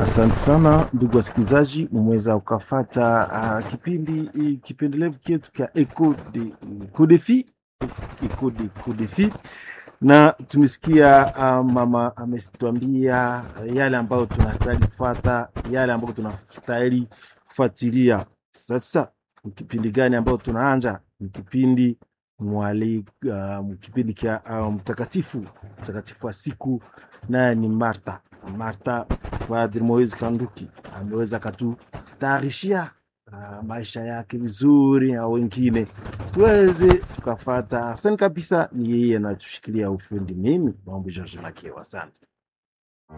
Asante sana ndugu wasikilizaji, mumeweza ukafata uh, kipindi kipendelevu chetu cha Eco de Codefi, Eco de Codefi, na tumesikia uh, mama ametuambia yale ambayo tunastahili kufata, yale ambayo tunastahili kufuatilia. Sasa ni kipindi gani ambayo tunaanja? Ni kipindi mwali uh, kipindi cha uh, mtakatifu mtakatifu wa siku, naye ni Martha. Martha Padri Moise Kanduki ameweza katutayarishia uh, maisha yake vizuri, na wengine tuweze tukafata. Asante kabisa, ni yeye anatushikilia ufundi. Mimi mambo George Makeo, asante.